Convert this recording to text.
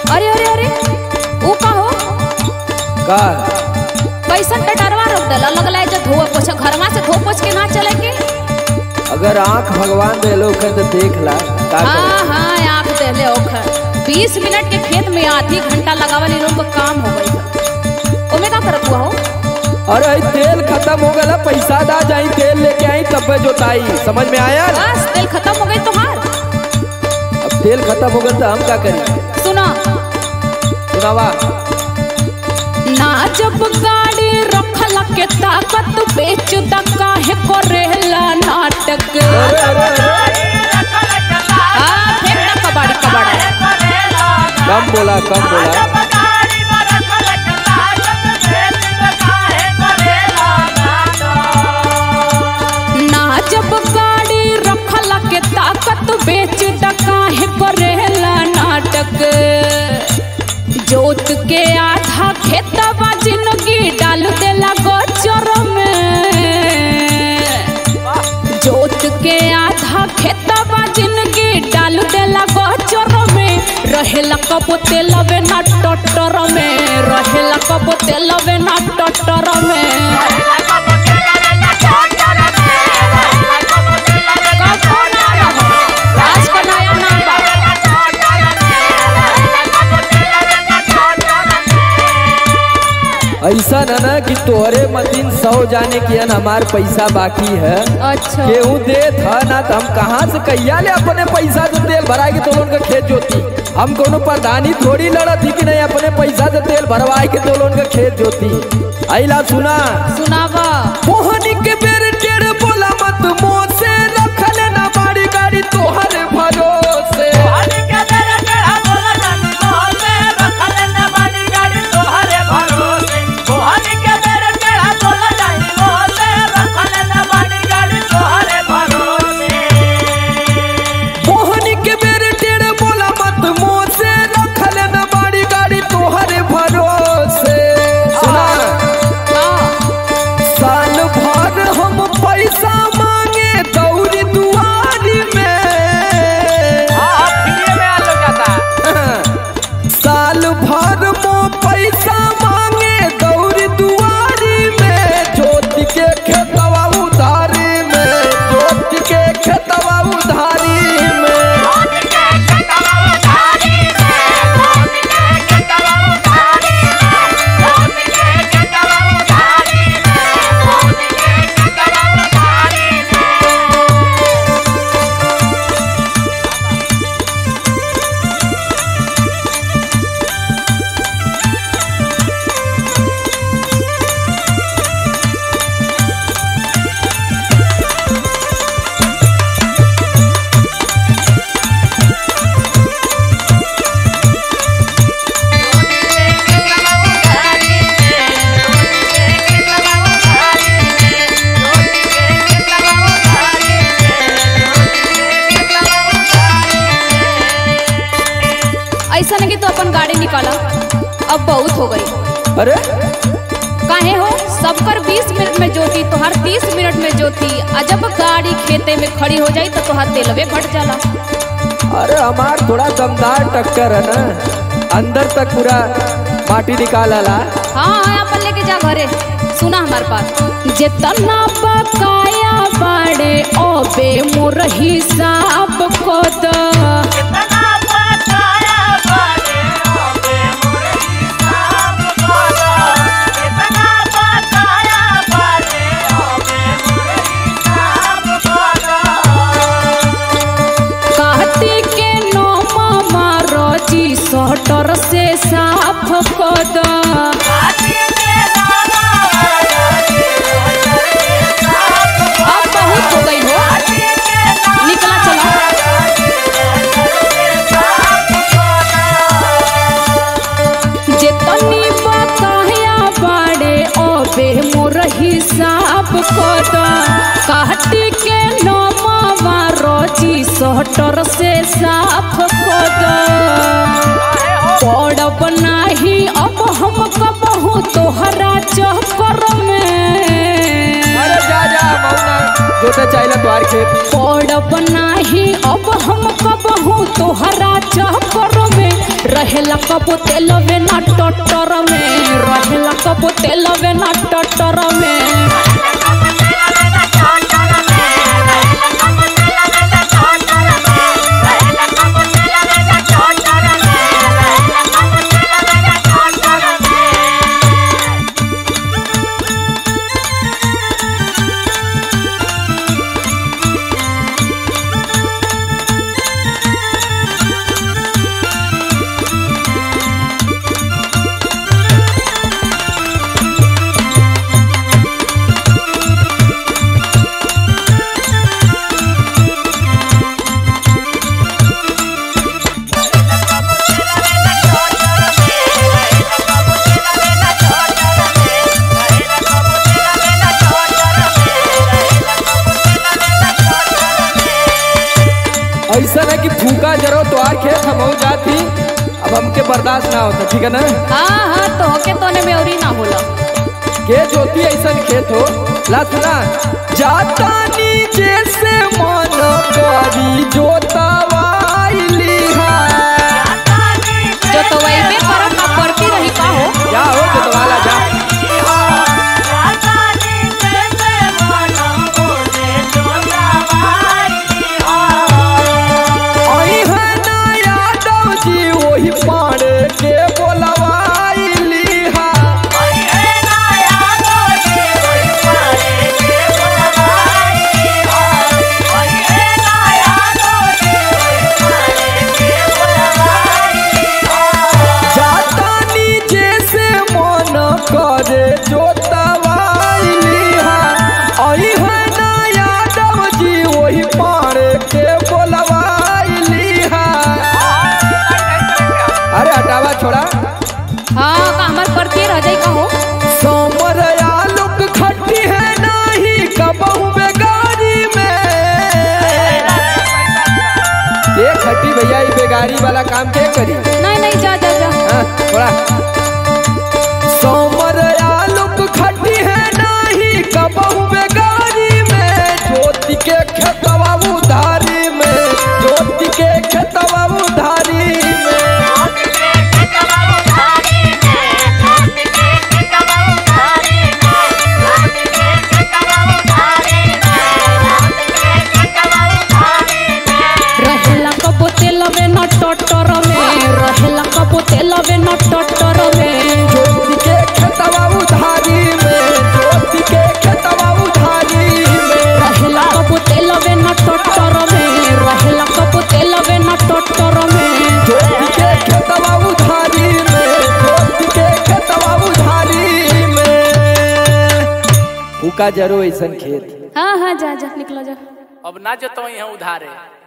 अरे अरे अरे ऊ का हो का कैसन टटरवा रोक देला लगला है जो धो पोछ घरवा से धो पोछ के ना चले के अगर आंख भगवान दे लोग तो देख ला का करे? हाँ हाँ आँख देले ओखर बीस मिनट के खेत में आधी घंटा लगावल इन लोग को काम हो गई है ओमे का करत हुआ हो अरे ई तेल खत्म हो गया पैसा दा जाई तेल लेके आई तब जोताई समझ में आया बस तेल खत्म हो गई तोहार अब तेल खत्म हो गया तो हम क्या करें सुनो सुनावा ना जब गाड़ी रखल के ताकत बेच द काहे करेला नाटक अरे अरे अरे हाँ फेंक द कबाड़ी कबाड़ा कम बोला कम बोला ना जब गाड़ी रखल के ताकत बेच द काहे करेला नाटक जोत के आधा खेतवा जिंदगी डाल देला गोचर में जोत के आधा खेतवा जिंदगी डाल देला गोचर में रहेला कब तेलवे ना टटर में रहेला कब तेलवे ना टटर में कब ना रहो आज का नया नाम बा ऐसा न ना कि तोहरे मतीन सौ जाने की अन हमार पैसा बाकी है अच्छा केहू दे था ना तो हम कहाँ से कैया ले अपने पैसा से तेल भराए के तो लोन का खेत जोती हम कोनो प्रधानी थोड़ी लड़त थी कि नहीं अपने पैसा से तेल भरवाए के तो लोन का खेत जोती आइला सुना सुनावा मोहनी के बेर टेढ़ बोला मत मुंह से रखल ना बाड़ी गाड़ी तोहर भरोसे मोहनी के बेर टेढ़ बोला मत मुंह से रखल ना बाड़ी गाड़ी तोहर भरोसे सुना हाँ साल भर हम पैसा मांगे दौरी दुआरी में साल भर मो पैसा मांगे दौरी दुआरी में ज्योति के खेतवा उधारी में ज्योति के खेतवा उधारी में ऐसा नहीं कि तू अपन गाड़ी निकाला अब बहुत हो गई अरे काहे हो सबकर 20 मिनट में जोती तोहर 30 मिनट में जोती आ जब गाड़ी खेते में खड़ी हो जाई तो तोहर तेलवे घट जाला अरे हमार थोड़ा दमदार टक्कर है ना अंदर तक पूरा माटी निकाल ला हाँ हाँ अपन लेके जा घरे सुना हमार बात जितना बकाया बाड़े ओबे मोर हिसाब को द काटी के नो मामा रोजी सटर से साफ को द अब बहुत हो गई हो निकला चला जेतनी बकाया बाड़े ओबे मोर हिसाब कद काटी के नमावा रोजी सटर से साफ कद पड़ब नाही अब हम कबहू तोहरा चक्कर में अरे जा जा मौना जोते चाहिए द्वार खेत पड़ब नाही अब हम कबहू तोहरा चक्कर में रहेला कबो तेलवे ना टटर में रहेला कबो तेलवे ना टटर में ऐसा है कि फूका जरो तो आर खेत हम हो जाती अब हमके बर्दाश्त ना होता ठीक है ना हाँ हाँ तो होके तोने में औरी ना होला के जोती ऐसा खेत हो ला सुना जाता नीचे से मन करी जोतवाइली है जो तो वही पे करत ना पड़ती रही का हो जा हो जोतवाला जा आई है ना यादव जी वही पाड़े के बोलवाइली है जाता नीचे से मन करे जोतवाइली है आई है ना यादव जी वही पाड़े के बोलवाइली है अरे हटावा छोड़ा हाँ का हमार पड़ती रह जाई का हो सोमर आलूक खट्टी है नाही कबहू बेगारी में ये खट्टी भैया ये बेगारी वाला काम के करी नहीं नहीं जा जा जा हाँ, थोड़ा सोमर आलूक खट्टी है नाही कबहू बेगारी में ज्योति के खेतवा उधारी में ज्योति के खेतवा उधारी में रहेला कबो तेलवे ना टटर में रहेला कबो तेलवे ना टटर में ज्योति के खेतवा उधारी में ज्योति के खेतवा उधारी में रहेला कबो तेलवे ना टटर में रहेला कबो तेलवे ना टटर में ज्योति के खेतवा उधारी में ज्योति के खेतवा उधारी में फूका जरो ऐसन खेत हाँ हाँ जा जा निकलो जा अब ना जतो यहाँ उधारे